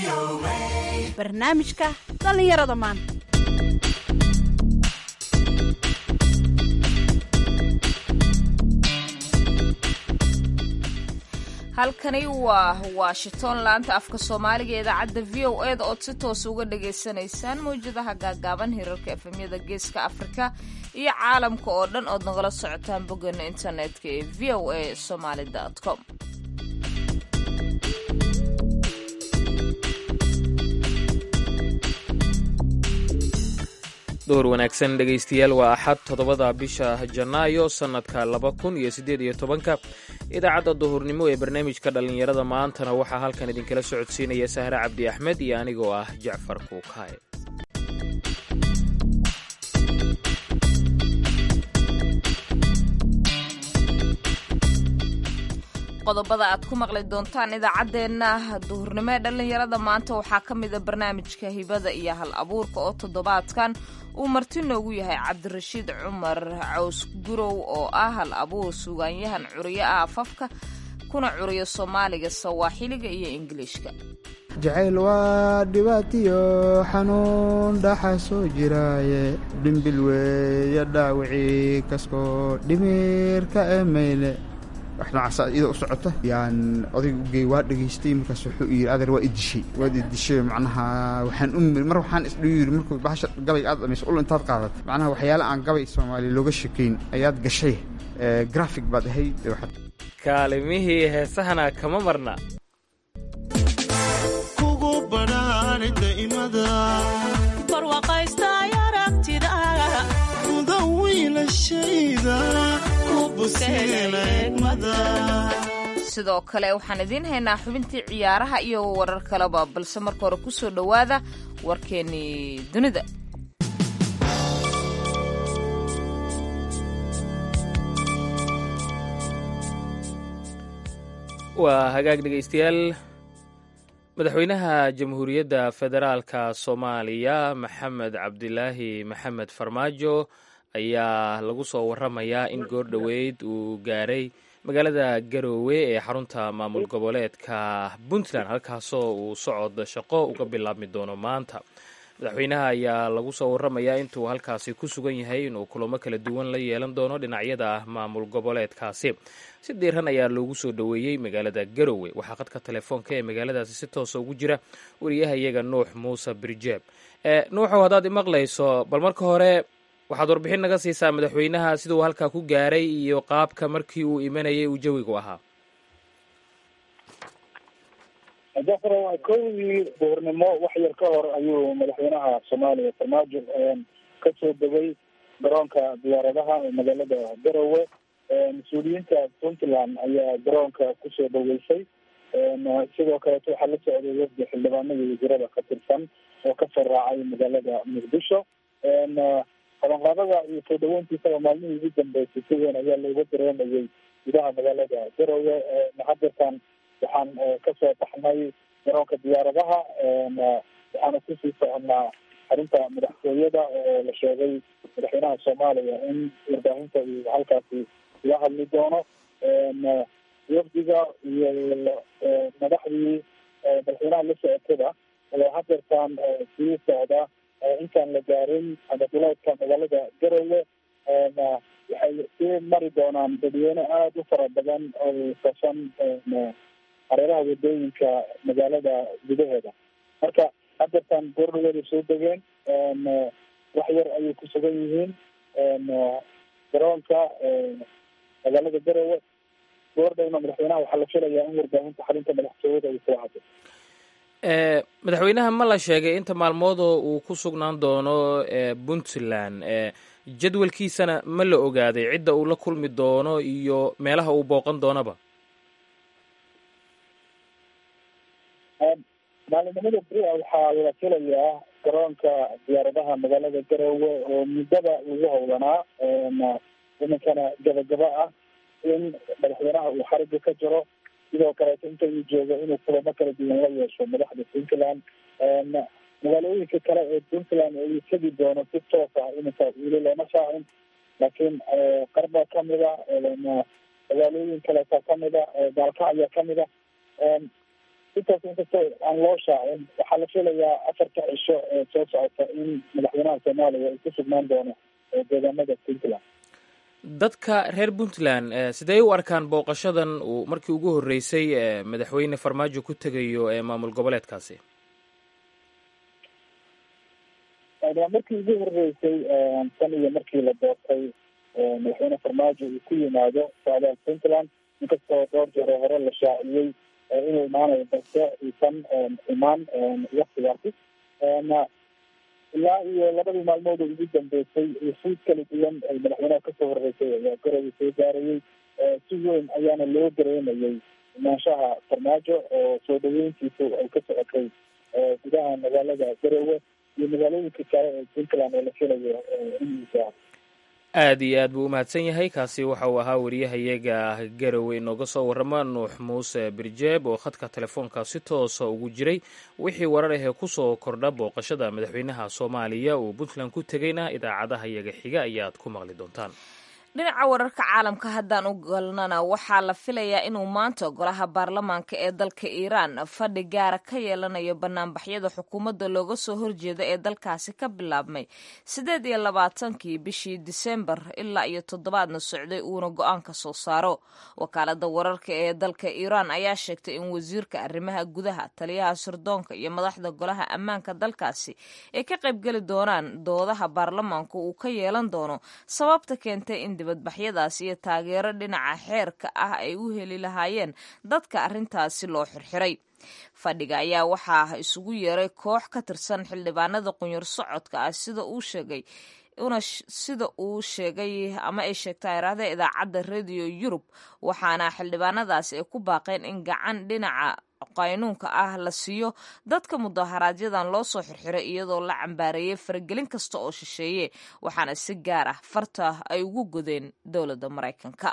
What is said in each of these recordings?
barnaamijka dhallinyarada maanta halkani waa washington laanta afka soomaaliga ee idaacadda v o eda ood si toos uga dhagaysanaysaan mawjadaha gaagaaban hirarka efemyada geeska afrika iyo caalamka oo dhan ood nagala socotaan boggeena internetka ee v o a somaly com door wanaagsan dhegaystayaal waa axad toddobada bisha janaayo sannadka laba kun iyo siddeed iyo tobanka idaacadda duhurnimo ee barnaamijka dhallinyarada maantana waxaa halkan idinkala socodsiinaya sahre cabdi axmed iyo anigoo ah jacfar kuukaaye qodobada aad ku maqli doontaan idaacaddeenna duhurnimo ee dhallinyarada maanta waxaa ka mida barnaamijka hibada iyo hal abuurka oo toddobaadkan uu marti noogu yahay cabdirashiid cumar caws gurow oo ah hal abuur sugaanyahan curiyo ah afafka kuna curiyo soomaaliga sawaaxiliga iyo ingiliishka jacayl waa dhibaatiyo xanuun dhaxa soo jiraaye dhimbil weeya dhaawicii kaskoo dhimirka eemayle wax noocaasa iyadoo u socota yaan odayga ugey waa dhegaystay markaas wuxuu yidhi adeer waa idishay waad idishay macnaha waxaan u mar waxaan isdhiu yidhi markuu bahasha gabay aad dhamayso ul intaad qaadat macnaha waxyaale aan gabay soomaaliya looga sheekayn ayaad gashay grafig baad ahayd kaalimihii heesahana kama marna kugu badhaani daa'imada barwaqaystay aragtida mudan wiilashayda ku buseeleegmada sidoo kale waxaan idiin haynaa xubintii ciyaaraha iyo warar kaleba balse marka hore ku soo dhowaada warkeennii dunida waa hagaag dhegaystayaal madaxweynaha jamhuuriyadda federaalka soomaaliya maxamed cabdilaahi maxamed farmaajo ayaa lagu soo waramayaa in goor dhoweyd uu gaaray magaalada garoowe ee xarunta maamul goboleedka puntland halkaasoo uu socod shaqo uga bilaabmi doono maanta madaxweynaha ayaa lagu soo waramayaa intuu halkaasi ku sugan yahay inuu kulamo kala duwan la yeelan doono dhinacyada maamul goboleedkaasi si diiran ayaa loogu soo dhoweeyey magaalada garowe waxaa qadka telefoonka ee magaaladaasi si toosa ugu jira wariyaha iyaga nuux muuse birjeeb nuuxow haddaad imaqlayso bal marka hore waxaad warbixin naga siisaa madaxweynaha siduu halkaa ku gaaray iyo qaabka markii uu imanayay uu jawigu ahaa jafar kowdii duhurnimo wax yar ka hor ayuu madaxweynaha soomaaliya farmaajo ka soo degay garoonka diyaaradaha ee magaalada garowe mas-uuliyiinta puntland ayaa garoonka kusoo dhaweysay sidoo kaleeto waxaa la socday wafdi xildhibaanadii wasiirada ka tirsan oo kasoo raacay magaalada muqdisho qabanqaabada iyo soo dhaweyntiisaba maalmihii ugu dambeysay si weyn ayaa looga dareemayay gudaha magaalada garowe hadeertan waxaan kasoo baxnay garoonka diyaaradaha waxaana kusii soconnaa xarunta madaxtooyada oo la sheegay madaxweynaha soomaaliya in warbaahinta uu halkaasi uga hadli doono wafdiga iyo madaxdii madaxweynaha la socotada oo hadeertaan sii socda intaan la gaarin ama duleedka magaalada garowe waxay sii mari doonaan dadweyne aada u fara badan oo kasan hareeraha wadooyinka magaalada gudaheeda marka hadeertaan goordhaweeda soo degeen wax yar ayay ku sugan yihiin garoonka magaalada garowe goordhowna madaxweynaha waxaa la filayaa in warbaahinta xarinta madaxtooyada ay kula hadlo madaxweynaha ma la sheegay inta maalmoodoo uu ku sugnaan doono puntland jadwalkiisana ma la ogaaday cidda uu la kulmi doono iyo meelaha uu booqan doonaba maalinimada bria waxaa la filayaa garoonka diyaaradaha magaalada garowe oo muddada lagu howlanaa iminkana gabagaba ah in madaxweynaha uu xariga ka jiro sidoo kaleeto inta uu joogo inuu kulamo kala duwan la yeesho madaxda puntland magaalooyinka kale ee puntland uu tegi doono si toos ah iminka weli looma shaacin laakiin qarba kamida magaalooyin kaleeta kamida gaalka ayaa kamida intaas inkastoo aan loo shaacin waxaa la filayaa afarta cisho ee soo socota in madaxweynaha soomaaliya uu ku sugnaan doono deegaanada puntland dadka reer puntland sidee u arkaan booqashadan uu markii ugu horreysay madaxweyne farmaajo ku tegayo ee maamul goboleedkaasi waa markii ugu horreysay tan iyo markii la doortay madaxweyne farmaajo uu ku yimaado socdaal puntland inkastoo dhowr jeer oo hore la shaaciyey inuu imaanayo balse uusan imaan waktigaasi ilaa iyo labadii maalmood oo ugu dambeysay fuud kala duwan ay madaxweynaha kasoo horeysay ayaa garowe soo gaarayay si weyn ayaana loo dareemayay imaanshaha farmaajo oo soo dhaweyntiisu ay ka socotay gudaha magaalada garowe iyo magaalooyinka kale ee puntland oo la filayo inuu gaaro aad iyo aad buu u mahadsan yahay kaasi waxa uu ahaa wariyahayaga garowe inooga soo warrama nuux muuse birjeeb oo khadka telefoonka si toosa ugu jiray wixii warar ahee kusoo kordha booqashada madaxweynaha soomaaliya uu puntland ku tegayna idaacadaha yaga xiga ayaad ku maqli doontaan dhinaca wararka caalamka haddaan u galnana waxaa la filayaa inuu maanta golaha baarlamaanka ee dalka iiraan fadhi gaara ka yeelanayo banaanbaxyada xukuumadda looga soo horjeeda ee dalkaasi ka bilaabmay siddeed iyo labaatankii bishii disembar ilaa iyo toddobaadna socday uuna go-aan ka soo saaro wakaalada wararka ee dalka iiraan ayaa sheegtay in wasiirka arrimaha gudaha taliyaha sirdoonka iyo madaxda golaha ammaanka dalkaasi ay ka qaybgeli doonaan doodaha baarlamaanku uu ka yeelan doono sababta keentay in dibadbaxyadaas iyo taageero dhinaca xeerka ah ay u heli lahaayeen dadka arrintaasi loo xirxiray fadhiga ayaa waxaa isugu yeeray koox ka tirsan xildhibaanada qunyar socodka ah sida uu sheegay una sida uu sheegay ama ay sheegta iraahda idaacadda radio yurub waxaana xildhibaanadaasi ay ku baaqeen in gacan dhinaca qaynuunka ah la siiyo dadka mudaharaaadyadan loo soo xirxiray iyadoo la cambaareeyey faragelin kasta oo shisheeye waxaana si gaar ah farta ay ugu godeen dowladda maraykanka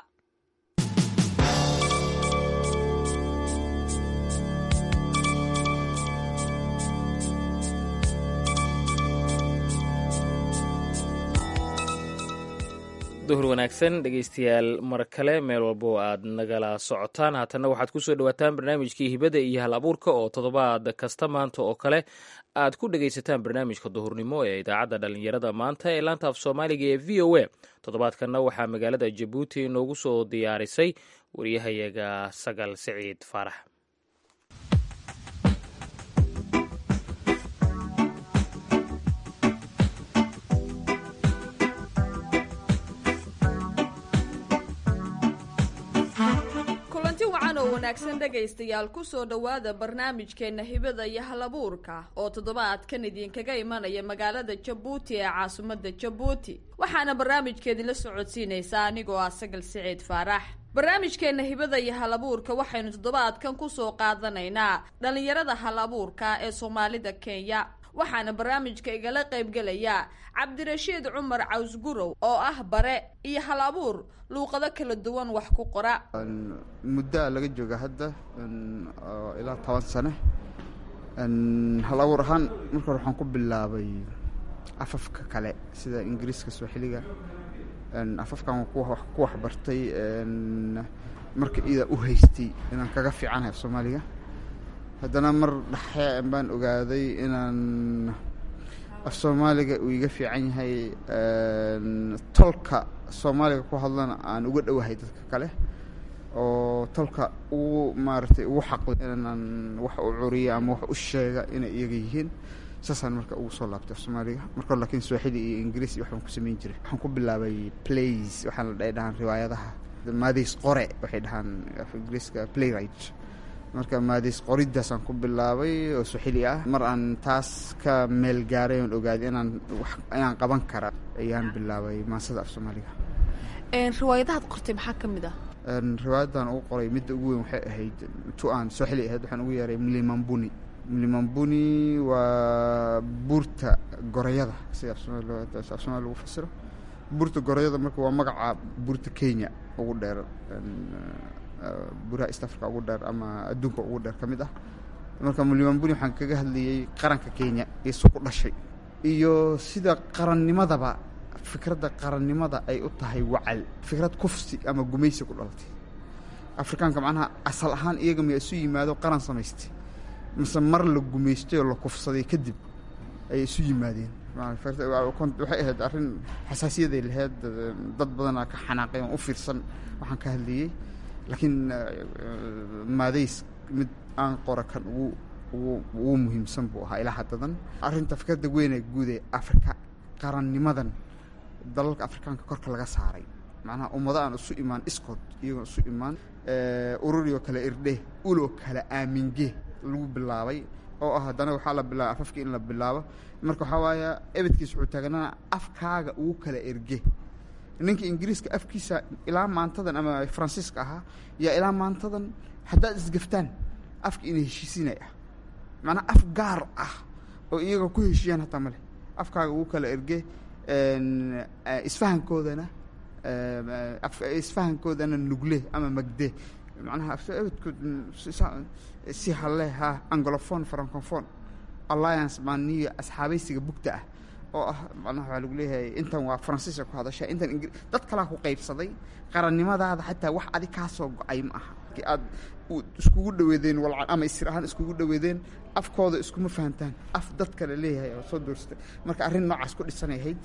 duhur wanaagsan dhegeystayaal mar kale meel walba oo aad nagala socotaan haatanna waxaad kusoo dhawaataan barnaamijkii hibada iyo hal abuurka oo toddobaad kasta maanta oo kale aad ku dhegaysataan barnaamijka duhurnimo ee idaacadda dhallinyarada maanta ee laanta af soomaaliga ee v o a toddobaadkanna waxaa magaalada jabuuti inoogu soo diyaarisay wariyahayaga sagal siciid faarax wanaagsan dhegaystayaal kusoo dhowaada barnaamijkeenna hibada iyo halabuurka oo toddobaadkan idinkaga imanaya magaalada jabuuti ee caasimadda jabuuti waxaana barnaamijkeedinla socodsiinaysaa anigoo ah sagal siciid faarax barnaamijkeenna hibada iyo halabuurka waxaynu toddobaadkan kusoo qaadanaynaa dhallinyarada hal abuurka ee soomaalida kenya waxaana barnaamijka igala qaybgelaya cabdirashiid cumar cawsgurow oo ah bare iyo hal abuur luuqado kala duwan wax ku qora muddaa laga jooga hadda ilaa toban sane hal abuur ahaan marka hore waxaan ku bilaabay afafka kale sida ingiriiska sooxiliga afafkan wax ku waxbartay marka idaa u haystay inaan kaga fiicanahay af soomaaliga haddana mar dhexe baan ogaaday inaan af soomaaliga uu iga fiican yahay tolka soomaaliga ku hadlana aan uga dhowahay dadka kale oo tolka ugu maaragtay ugu xaqli inaan wax u curiya ama wax u sheega inay iyaga yihiin saasaan marka ugu soo laabtay af soomaaliga marka hore lakiin swaaxili iyo ingiriis iyo waxbaan ku samayn jiray waxaan ku bilaabay plays waxaan la dhahaan riwaayadaha maadiis qore waxay dhahaan af ingiriiska playwright marka maadiis qoriddaasaan ku bilaabay oo suxili ah mar aan taas ka meel gaaray oon ogaaday inaan wax inaan qaban kara ayaan bilaabay maasada af soomaaliga riwaayadahaad qortay maxaa ka mid ah riwaayadan ugu qoray midda ugu weyn waxay ahayd tu aan sooxili ahayd waxaan ugu yeeray mlimambuni mlimambuni waa buurta gorayada sida af soomaali lagu fasiro buurta gorayada marka waa magaca buurta kenya ugu dheer buraha east africa ugu dheer ama adduunka ugu dheer ka mid ah marka mulimambuni waxaan kaga hadlayay qaranka kenya iyo su ku dhashay iyo sida qarannimadaba fikradda qarannimada ay u tahay wacal fikrad kufsi ama gumaysi ku dhalatay afrikaanka macnaha asal ahaan iyaga miya isu yimaado qaran samaystay mise mar la gumaystay oo la kufsaday kadib ay isu yimaadeen waxay ahayd arrin xasaasiyaday lahayd dad badanaa ka xanaaqay oon u fiirsan waxaan ka hadlayey laakiin maadays mid aan qora kan ugu ugu ugu muhiimsan buu ahaa ilaa haddadan arrinta fikradda weynee guud ee afrika qarannimadan dalalka afrikaanka korka laga saaray macnaha ummado aan isu imaan iskood iyagoo isu imaan ururioo kale irdhe uloo kale aaminge lagu bilaabay oo ah haddana waxaa la bilaaba afafkii in la bilaabo marka waxaa waaya ebedkiis wuxuu taaganaa afkaaga ugu kala erge ninka ingiriiska afkiisa ilaa maantadan ama faransiiska ahaa yaa ilaa maantadan haddaad isgaftaan afka ina heshiisinay ah macnaha af gaar ah oo iyaga ku heshiiyaan hataa male afkaaga ugu kala erge isfahankoodana isfahankoodana nugle ama magde macnaha ebedkood si halle ha anglophone francophone alliance maaniyo asxaabaysiga bugta ah oo ah macnaha waxaa lagu leeyahay intan waa faransiiska ku hadasha intan ingri dad kalaa ku qaybsaday qarannimadaada xataa wax adi kaa soo go-ay ma aha aad iskugu dhaweedeen walca ama isir ahaan iskugu dhaweedeen afkooda iskuma fahantaan af dad kale leeyahay oo soo doorsatay marka arrin noocaas ku dhisanay ahayd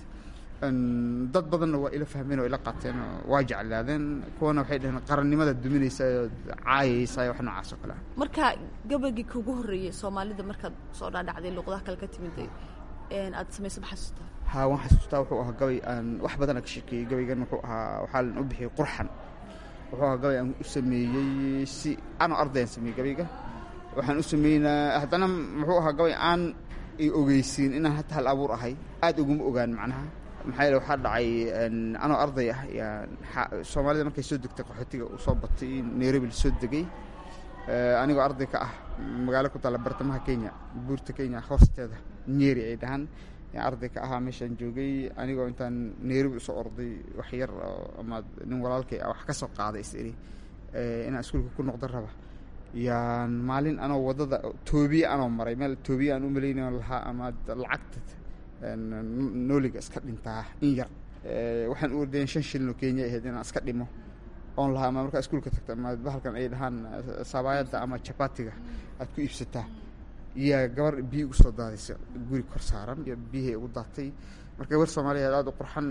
dad badanna waa ila fahmeen oo ila qaateen oo waa jeclaadeen kuwana waxay dhaheen qarannimada duminaysa oo caayaysa wax noocaas oo kale ah marka gabaygii kugu horreeyey soomaalida markaad soo dhaadhacday luuqadaha kale ka timid aad samaysa ma xasuustaa haa waan xasuustaa wuxuu ahaa gabay aan wax badana ka sheekeeyey gabaygan wuxuu ahaa waxaa lan u bixiyey qurxan wuxuu ahaa gabay aan u sameeyey si anoo ardayaan sameeyey gabayga waxaan u sameynaa haddana muxuu ahaa gabay aan i ogeysiin inaan hata hal abuur ahay aad uguma ogaan macnaha maxaa yeele waxaa dhacay anoo arday ah yaa soomaalida markay soo degtay qaxootiga uu soo batay nairobi la soo degay anigoo arday ka ah magaalo ku taalla bartamaha kenya buurta kenya hoosteeda nyeri ay dhahaan yaan arday ka ahaa meeshaan joogay anigoo intaan nairobi usoo orday wax yar ama nin walaalkay ah wax ka soo qaaday is iri inaan iskuulka ku noqdo raba yaan maalin anoo waddada toobiye anoo maray meel toobiye aan u malaynayo lahaa ama lacagta nooliga iska dhintaa in yar waxaan u ordayen shan shilin oo kenya ahayd inaan iska dhimo oon lahaa ama markaa iskuulka tagta ama bahalkan ay dhahaan sabaayadda ama jabatiga aad ku iibsataa yaa gabar biyi ugu soo daadaysa guri kor saaran iyo biyihay ugu daatay marka gabar soomaaliyeed aada u qurxan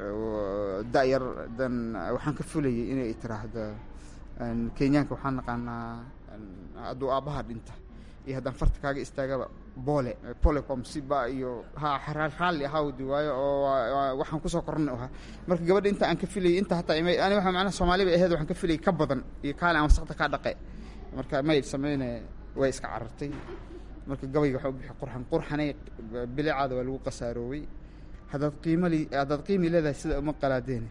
da-yar dan waxaan ka fulayay inay tiraahdo kenyaanka waxaan naqaanaa hadduu aabbaha dhinta iyo haddaan farta kaaga istaagaba boole polecom siba iyo ha raalli ahawdi waayo oo waxaan kusoo kornay ahaa marka gabadha inta aan ka filayay inta hataa ima ani waxa macnaha soomaali bay ahayd waxaan ka filayay ka badan iyo kaale aan wasaqda kaa dhaqe marka may sameyne way iska carartay marka gabayga waxaa u bixi qurxan qurxanay bilicaada waa lagu qasaaroowey haddaad qiimali haddaad qiimi leedahay sida uma qalaadeene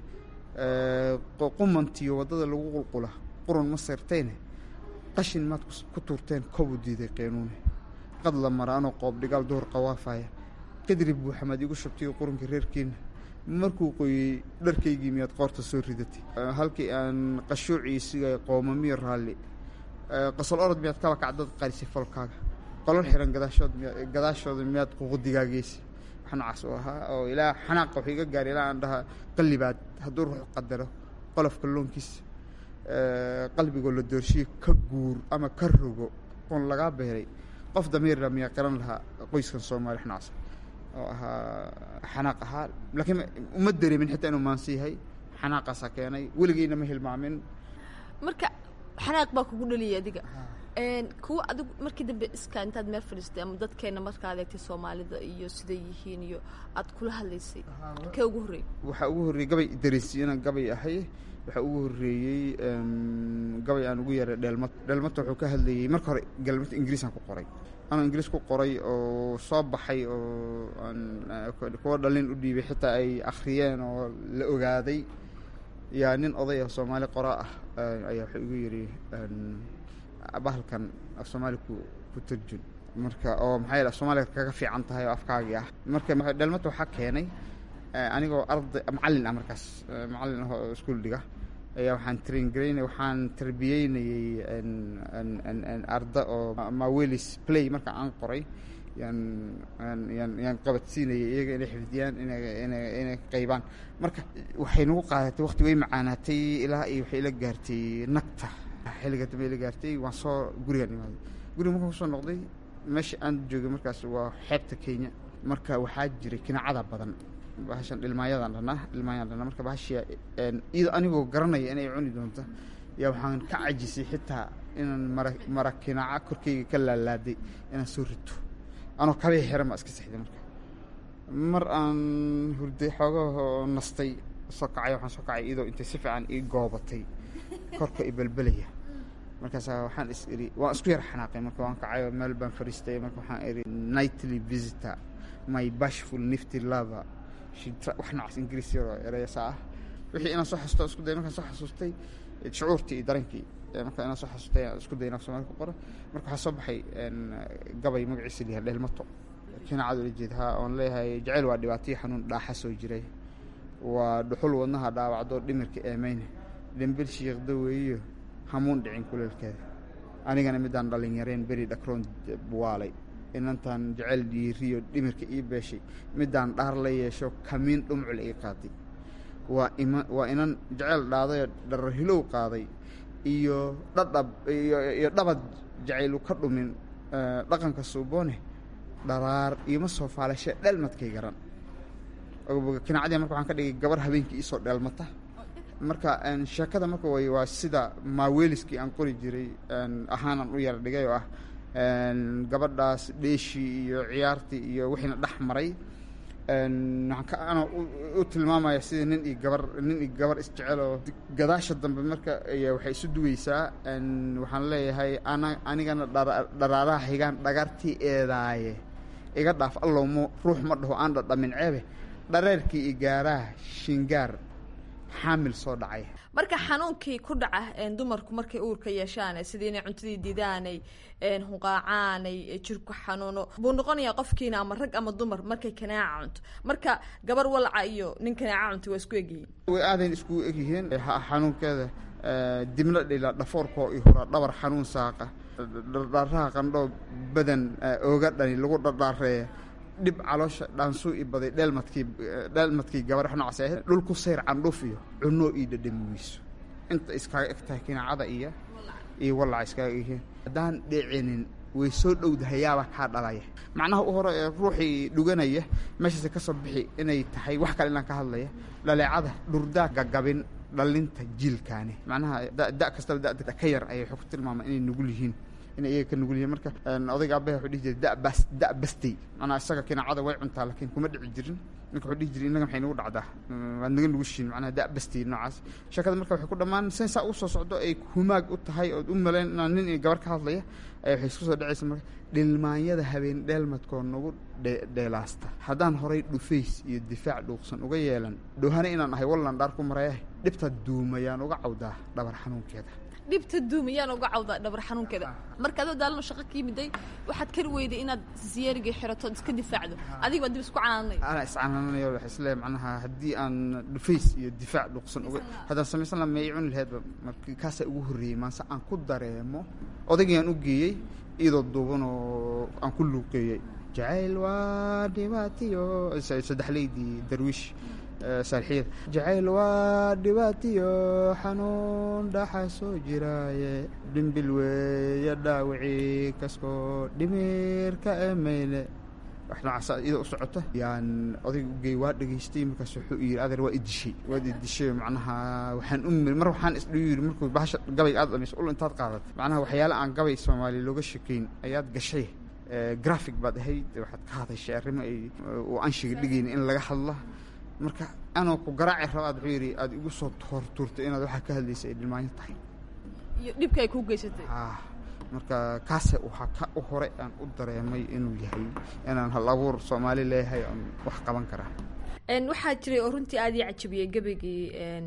qumantiyo waddada lagu qulqula qurun ma seertayne qashin maad ku tuurteen kobu diiday qeenuune qad la mara anoo qoob dhigaal duhur qawaafaya kadrib buu xamaad igu shabtay qurunkii reerkiina markuu qoyey dharkaygii miyaad qoorta soo ridatay halkii aan qashuucii sigay qoomamiyo raalli qosol orod miyaad kaba kacdad qarisay folkaaga qolol xiran gadaashood miya gadaashooda miyaad ququdigaageysay wax noocaas u ahaa oo ilaa xanaaqa wuxuu iga gaaray ilaa aan dhaha qallibaad hadduu ruux qadaro qolofka loonkiisa qalbigoo la doorshiye ka guur ama ka rogo oon lagaa beeray qof damiirla miyaa qaran lahaa qoyskan soomaali xnaacsa oo ahaa xanaaq ahaa laakiin uma dareemin xitaa inuu maansi yahay xanaaqaasaa keenay weligeyna ma hilmaamin marka xanaaq baa kugu dhaliyay adiga kuwa adigu markii dambe iska intaad meel fadhiistay ama dadkeena markaad eegtay soomaalida iyo siday yihiin iyo aad kula hadlaysay kee ugu horreeyey waxaa ugu horreeyey gabay dareensiiyana gabay ahay waxaa ugu horreeyey gabay aan ugu yaray dheelmad dheelmadta wuxuu ka hadlayey marka hore galmad ingiriisaan ku qoray anoo ingiriis ku qoray oo soo baxay oo aan kuwa dhalin u dhiibay xitaa ay akhriyeen oo la ogaaday yaa nin oday ah soomaali qoraa ah ayaa wuxuu igu yidhi bahalkan af soomaali ku ku tarjun marka oo maxaa yeel af soomaaliga kaga fiican tahay oo afkaagii ah marka dheelmadta waxaa keenay anigoo arday macallin ah markaas macallin ah oo iskuol dhiga ayaa waxaan train garaynay waxaan tarbiyeynayey arda oo mawelis play marka aan qoray yaan yaan yaan qabadsiinayay iyaga inay xifdiyaan inay inay inay qaybaan marka waxay nagu qaadatay waqti way macaanaatay ilaa iyo waxay ila gaartay nagta xilliga dambe ila gaartay waan soo gurigaan imaaday guriga markaan kusoo noqday meesha aan joogay markaas waa xeebta kenya marka waxaa jiray kinacada badan bahashan dhilmaayadaan dhanaa dhilmaayadaan dhanaa marka bahashia iyadoo anigoo garanaya inay cuni doonto yaa waxaan ka cajisay xitaa inaan mara mara kinaca korkeyga ka laalaaday inaan soo rito anoo kabay xiran baa iska sexday marka mar aan hurday xoogahoo nastay soo kacay waxaan soo kacay iyadoo intay si fiican ii goobatay korka i belbelaya markaasaa waxaan is iri waan isku yar xanaaqay marka waan kacay oo meel baan fadhiistay marka waxaan iri nightly visitor my bashful nifty lover wax noocaas ingiriis yaroo ereyasa ah wixii inaan soo xasuusto isku day markaan soo xasuustay shucuurtii iyo dareenkii marka inaan soo xasuustay isku day inaan Soomaali ku qoro marka waxaa soo baxay gabay magaciisa liyaa dheelmato kinacad ula jeed haa oon leeyahay jacayl waa dhibaataiyo xanuun dhaaxa soo jiray waa dhuxul wadnaha dhaawacdo dhimirka eemeyne dhembil shiiqda weeyo hamuun dhicin kuleelkeeda anigana midaan dhalinyareen beri dhakroon buwaalay inantaan jacayl dhiiriyo dhimirka ii beeshay midaan dhaar la yeesho kamiin dhumcul ii qaaday waa ima waa inan jacayl dhaadayoo dhararhilow qaaday iyo dhadhab iyo dhabad jacaylu ka dhumin dhaqanka suuboone dharaar iima soo faalashe dheelmadkay garan kinacadii marka waxaan ka dhigay gabar habeenkii iisoo dheelmata marka sheekada marka way waa sida maaweeliskii aan qori jiray ahaanaan u yara dhigay oo ah gabadhaas dheeshii iyo ciyaartii iyo wixiina dhex maray waxaan ka ana u tilmaamaya sida nin iyo gabar nin iyo gabar isjecel oo gadaasha dambe marka waxay isu dugaysaa waxaan leeyahay ana anigana dharaaraha xigaan dhagartii eedaaye iga dhaaf allow m ruux ma dhaho aan dhadhamin ceebe dhareerkii i gaaraha shingaar xaamil soo dhacay marka xanuunkii ku dhaca dumarku markay uurka yeeshaan sidii inay cuntadii didaanay hunqaacaanay jirku xanuuno buu noqonayaa qofkiina ama rag ama dumar markay kanaaca cunto marka gabar walaca iyo nin kanaaca cunta waa isku egyihiin way aadayn iskugu egyihiin xanuunkeeda dibna dhila dhafoorkoo i hura dhabar xanuun saaqa dhardhaaraha qandhoo badan ooga dhani lagu dhardhaareeya dhib caloosha dhaansuu i baday dheelmadkii dheelmadkii gabar wax noocaas ahayd dhulku sayr candhuuf iyo cunoo ii dhadhami weyso inta iskaaga eg tahay kinacada iyo iyo wallaca iskaaga egyihiin haddaan dhicinin way soo dhowdahayaaba kaa dhalaya macnaha u hore ee ruuxii dhuganaya meeshaase ka soo bixi inay tahay wax kale inaan ka hadlaya dhaleecada dhurdaa gagabin dhalinta jiilkaani macnaha da kastaba dada ka yar ayay waxay ku tilmaama inay nugul yihiin inay iyaga ka nugul yihiin marka odayga abaha wuxuu dhihi jiray dabas da bastay macnaha isaga kinacada way cuntaa laakiin kuma dhici jirin ninka wuxuu dhihi jiray innaga maxay nagu dhacdaa waad naga nugushiin macnaha da bastay noocaas sheekada marka waxay ku dhammaan sen saa u soo socdo ay humaag u tahay ood u malayn inaan nin iyo gabar ka hadlaya ay waxay isku soo dhacaysa marka dhilmaanyada habeen dheelmadkoo nagu dheelaasta haddaan horay dhufays iyo difaac dhuuqsan uga yeelan dhowhane inaan ahay wallan dhaar ku marayahay dhibta duumayaan uga cawdaa dhabar xanuunkeeda dhibta duumayaan uga cawda dhabar xanuunkeeda marka adoo daalano shaqo ka yimiday waxaad kari weyday inaad siyeerigii xiratood iska difaacdo adiga baa dib isku canaanay anaa iscanaananayo waxay isleeyahay macnaha haddii aan dhufays iyo difaac dhuuqsan uga haddaan samaysan laha meey cuni laheedba marka kaasaa ugu horreeyey maanse aan ku dareemo odaygii u geeyey iyadoo duuban oo aan ku luuqeeyey jacayl waa dhibaatiyo saddexleydii darwiish saalxiyada jacayl waa dhibaatiyo xanuun dhaxa soo jiraaye dhimbil weeye dhaawicii kaskoo dhimirka emeyle wax noocaas iyadoo u socota yaan odayga u geey waa dhegaystay markaas wuxuu yidhi adeer waa idishay waad idishay macnaha waxaan u miri mar waxaan isdhiu yidhi markuu bahasha gabayga aad dhamayso ul intaad qaadatay macnaha waxyaale aan gabay soomaaliya looga shekeyn ayaad gashay graphic baad ahayd waxaad ka hadashay arrimo ay uu anshiga dhigayna in laga hadla marka anoo ku garaaci rabaad wuxuu yidhi aada igu soo hortuurtay inaad waxaa ka hadlaysa ay dhilmaanyo tahay iyo dhibka ay kuu geysatay ah marka kaase waxaa ka u hore aan u dareemay inuu yahay inaan hal abuur soomaali leeyahay oon wax qaban karaa waxaa jiray oo runtii aada ii cajabiyey gebagii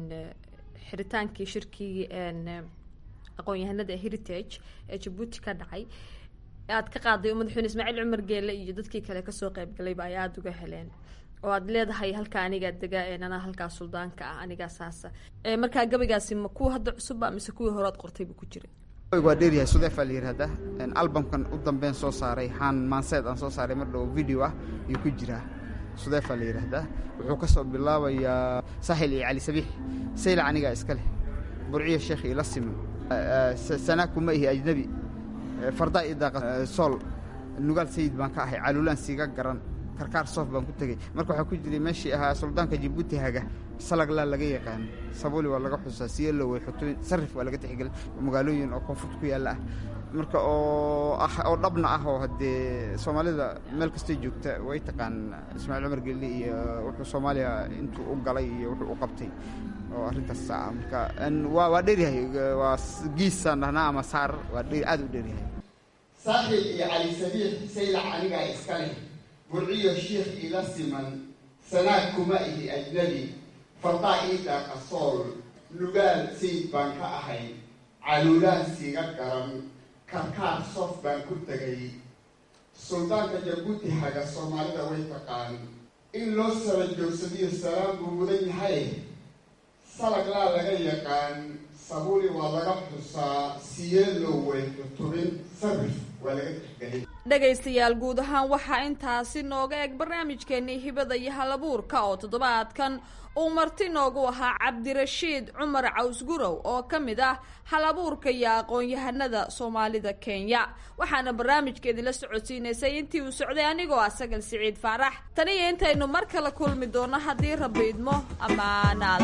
xiritaankii shirkii aqoon-yahanada heritage ee jabuuti ka dhacay aad ka qaaday oo madaxweyne ismaaciil cumar geele iyo dadkii kale kasoo qeybgalayba ay aada uga heleen oo aad leedahay halka anigaa dega anaa halkaa suldaanka ah anigaa saasa markaa gabaygaasi ma kuwa hadda cusubba mise kuwii horead qortayba ku jiray waa dheeryahay sudeefaa la yidhahda albamkan u dambeyn soo saaray haan maanseed aan soo saaray mar dhow video ah ayuu ku jiraa sudeefaa la yidhaahdaa wuxuu ka soo bilaabayaa saaxil iyo cali sabiix sayla anigaa iska leh burciyo sheekh ila siman sanaa kuma ihi ajnabi fardaa iyo daaqa sool nugaal sayid baan ka ahay caluulaan siiga garan karkaar soof baan ku tegey marka waxaa ku jiray meeshii ahaa suldaanka jabuuti haga salaglaa laga yaqaan sabuli waa laga xusaa siyelo way xutubin sarif waa laga tixgelin magaalooyin oo koonfurta ku yaalla ah marka oo ah oo dhabna ah oo haddee soomaalida meel kastay joogta way taqaan ismaaciil cumar gelli iyo wuxuu soomaaliya intuu u galay iyo wuxuu u qabtay oo arrintaas ah marka waa waa dheeryahay waa giisaan dhahnaa ama saar waa dheer aad u dheeryahay saaxiib iyo cali sabiix saylac anigaa iska leh burciyo shiikh iila siman sanaag kuma ihi ajnabi fardaa ii dhaaqa sool lugaal sayid baan ka ahay caluulaan siiga garan karkaar sof baan ku tegay suldaanka jabuuti haga soomaalida way taqaan in loo sara joogsadiyo salaam buu mudan yahay salaglaa laga yaqaan sabuuli waa laga xusaa siyeelow way xutubin sarif waa laga tixgelin dhegaystayaal guud ahaan waxaa intaasi nooga eg barnaamijkeenii hibada iyo halabuurka oo toddobaadkan uu marti noogu ahaa cabdirashiid cumar cawsgurow oo ka mid ah halabuurka iyo aqoon-yahanada soomaalida kenya waxaana barnaamijkeedii la socodsiinaysay intii uu socday anigoo ah sagal siciid faarax taniyo intaynu mar kale kulmi doonno haddii rabbi idmo amaanaad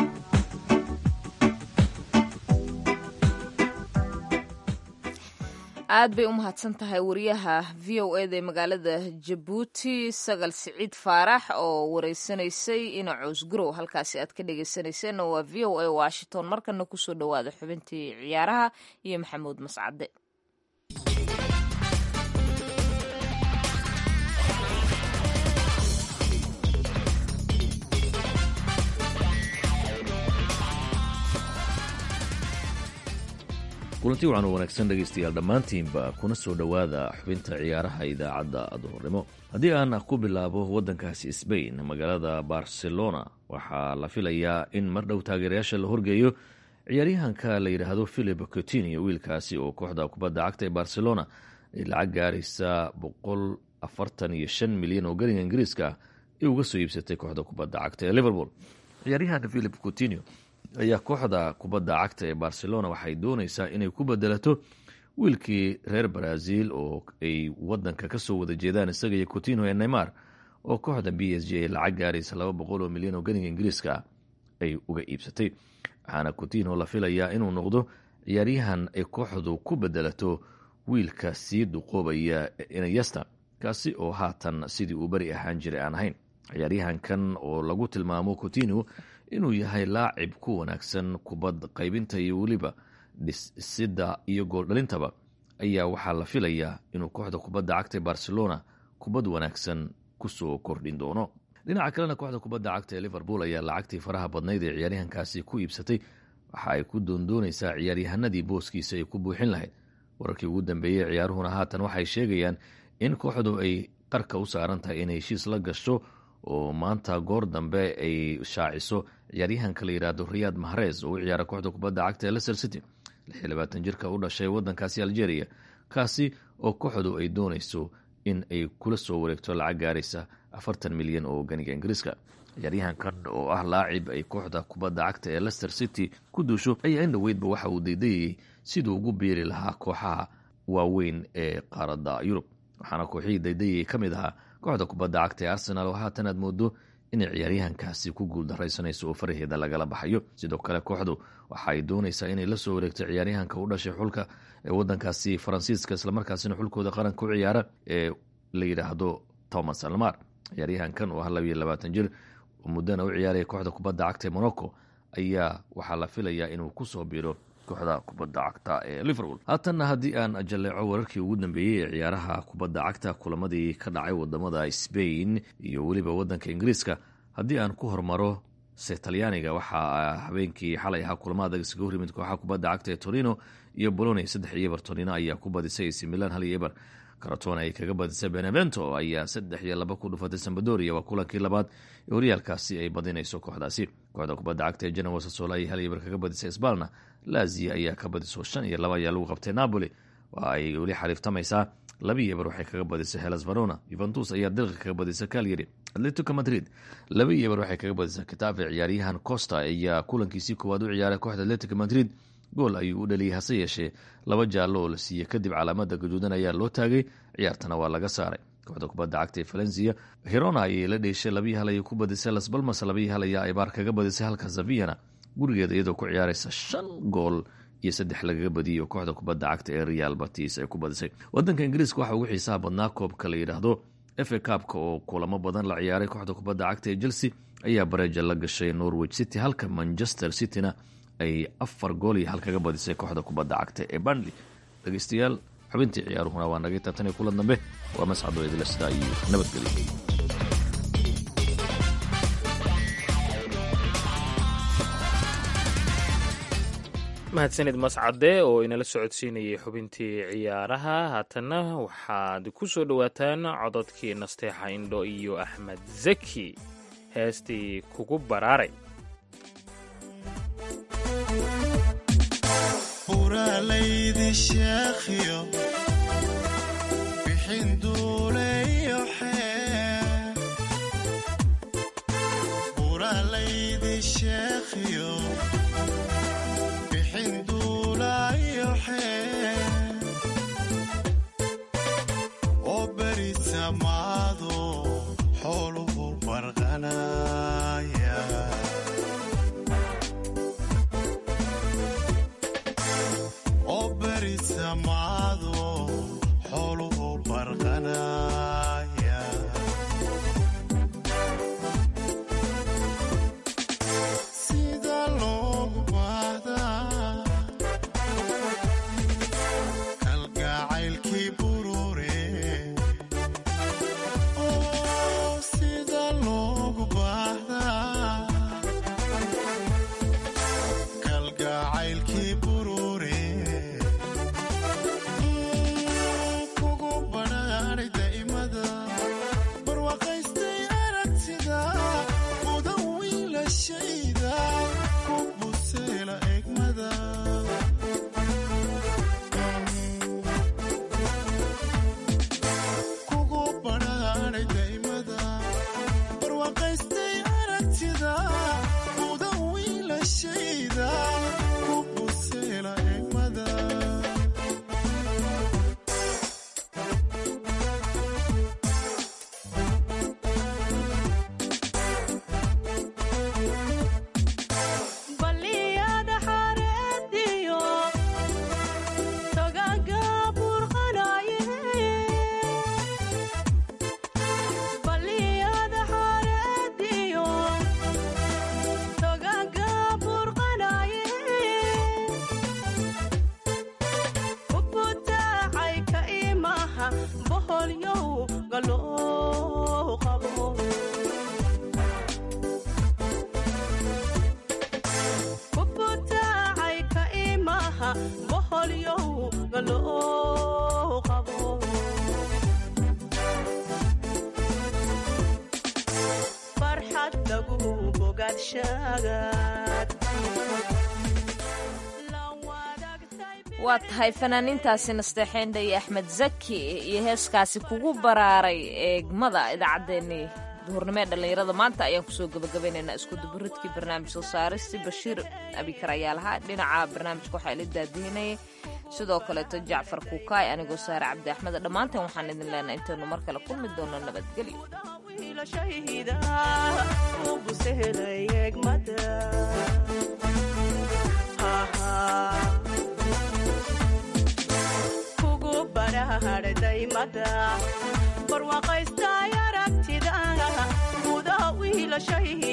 aad bay u mahadsan tahay wariyaha v o eda ee magaalada jabuuti sagal siciid faarax oo wareysanaysay ina coosgurow halkaasi aad ka dhegeysaneyseenna waa v o a washington markana kusoo dhowaada xubintii ciyaaraha iyo maxamuud mascade kulanti wacan u wanaagsan dhegaystayaal dhammaantiinba kuna soo dhowaada xubinta ciyaaraha idaacadda duhurnimo haddii aan ku bilaabo waddankaasi sbain magaalada barcelona waxaa la filayaa in mar dhow taageerayaasha la horgeeyo ciyaaryahanka la yidhaahdo philip coutinio wiilkaasi oo kooxda kubadda cagta ee barcelona ay lacag gaaraysa boqol afartan iyo shan milyan oo gariga ingiriiska ay uga soo iibsatay kooxda kubadda cagta ee liverpool ciyaaryahanka philip coutinio ayaa kooxda kubadda cagta ee barcelona waxay doonaysaa inay ku bedelato wiilkii reer brazil oo ay wadanka kasoo wada jeedaan isaga iyo coutinho ee neymar oo kooxda b s g ay lacag gaaraysa laba boqol oo milyan oo ganiga ingiriiska ay uga iibsatay waxaana coutinho la filayaa inuu noqdo ciyaaryahan ay kooxdu ku bedelato wiilka sii duqoobaya inayesta kaasi oo haatan sidii uu beri ahaan jiray aan ahayn ciyaaryahankan oo lagu tilmaamo coutinho inuu yahay laacib ku wanaagsan kubad qaybinta iyo weliba dhisida iyo gooldhalintaba ayaa waxaa la filayaa inuu kooxda kubadda cagta ee barcelona kubad wanaagsan kusoo kordhin doono dhinaca kalena kooxda kubadda cagta ee liverpool ayaa lacagtii faraha badnayd ee ciyaaryahankaasi ku iibsatay waxa ay ku doondoonaysaa ciyaaryahanadii booskiisa ay ku buuxin lahayd wararkii ugu dambeeyey ciyaaruhuna haatan waxay sheegayaan in kooxdu ay qarka u saaran tahay inay heshiis la gasho oo maanta goor dambe ay shaaciso ciyaaryahanka la yidhaahdo riyad mahrez oo u ciyaara kooxda kubadda cagta ee leicester city jirka u dhashay wadankaasi algeria kaasi oo kooxdu ay doonayso in ay kula soo wareegto lacag gaaraysa afartan milyan oo ganiga ingiriiska ciyaaryahankan oo ah laacib ay kooxda kubadda cagta ee leicester city ku duusho ayaa in dhoweydba waxa uu daydayayay siduu ugu biiri lahaa kooxaha waaweyn ee qaaradda yurub waxaana kooxihii daydayayay ka mid ahaa kooxda kubadda cagta ee arsenal oo haatan aad moodo inay ciyaaryahankaasi ku guuldaraysanayso oo faraheeda lagala baxayo sidoo kale kooxdu waxa ay doonaysaa inay la soo wareegto ciyaaryahanka u dhashay xulka ee wadankaasi faransiiska islamarkaasina xulkooda qaranka u ciyaara ee la yidhaahdo thomas almar ciyaaryahankan oo ah labiyo labaatan jir oo muddana u ciyaaraya kooxda kubadda cagta ee morocco ayaa waxaa la filayaa inuu kusoo biiro kooxda kubadda cagta ee liverpool haatanna haddii aan jaleeco wararkii ugu dambeeyey ee ciyaaraha kubadda cagta kulamadii ka dhacay wadamada sbain iyo weliba wadanka ingiriiska haddii aan ku hormaro se talyaaniga waxaa habeenkii xalay ahaa kulamo adag isaga hor yimid kooxaha kubadda cagta ee torino iyo boloni saddex iyo eber torino ayaa ku badisay ac milan hal iyo eber karatona ay kaga badisay benevento ayaa saddex iyo laba ku dhufatay sambadoria waa kulankii labaad ee horyaalkaasi ay badinayso kooxdaasi kooxda kubadda cagta ee genoa sasola ay hal iyo eber kaga badisay sbalna lazia ayaa ka badiso shan iyo laba ayaa lagu qabtay napoli waa ay weli xariiftamaysaa labiiyo eber waxay kaga badisay helas verona yuventus ayaa dilqa kaga badisay calyari atletico madrid labaiyo eber waxay kaga badisay kitafe ciyaaryahan costa ayaa kulankiisii koowaad u ciyaaray kooxda atletico madrid gool ayuu u dhaliyey hase yeeshee laba jaallo oo la siiyey kadib calaamada gaduudan ayaa loo taagay ciyaartana waa laga saaray kooxda kubadda cagta ee valencia hirona ayay la dheeshay labii hal ayay ku badisay las balmas labii hal ayaa aybaar kaga badisay halka zaviyana gurigeeda iyadoo ku ciyaaraysa shan gool iyo saddex lagaga badiyay oo kooxda kubadda cagta ee real batis ay ku badisay wadanka ingiriiska waxaa ugu xiisaha badnaa koobka la yidhaahdo efa kaabka oo kulamo badan la ciyaaray kooxda kubadda cagta ee chelsea ayaa bareeja la gashay norwich city halka manchester cityna ay afar gool iyo hal kaga badisay kooxda kubadda cagta ee bandley dhegeystayaal xubintii ciyaaruhuna waa nagay taatan iyo kulan dambe waa mascado idila sidaa iyo nabadgelyo mahadsanid mascade oo inala socodsiinayay xubintii ciyaaraha haatanna waxaad ku soo dhowaataan cododkii nasteexa indho iyo axmed zaki heestii kugu baraaray buralaydi sheekhiyo bixin duuleyo xee buralaydi sheekhiyo bixin duulayo xee oo beri samaado xooluhu barqanaya oo beri samaado xooluhu barqanaya sida loogu baahdaa kalgacaylkii burure oo sida loogu baahdaa kalgacaylkii burure kugu badhaadhay daa'imada barwaaqaystay aragtida mudan wiilashayda ku buseela egmada kugu badhaadhay daa'imada barwaaqaystay aragtida mudan wiilashayda ku buseela egmada baliyada xareediyo togaga burqanaye baliyada xareediyo togaga burqanaye ubutaacay ka imaha boholyow galoo qabo ubutaacay ka imaha boholyow galoo qabo farxad lagu bogaadshagaad waa tahay fanaaniintaasi nasteexeendha iyo axmed zaki iyo heeskaasi kugu baraaray eegmada idaacaddeenii duhurnimo ee dhallinyarada maanta ayaan kusoo gabagabaynaynaa isku duburidkii barnaamij soo saaristi bashiir abikar ayaa lahaa dhinaca barnaamijka waxaa ila daadihinayay sidoo kaleeto jacfar kuukaay anigoo saare cabdi axmed dhammaanteen waxaan idin leenahay intaynu mar kale kulmi doono nabadgelyo wiilashayda u busehelay egmada kugu barahardhaymada barwaaqaystay aragtida gudaha wiilashayda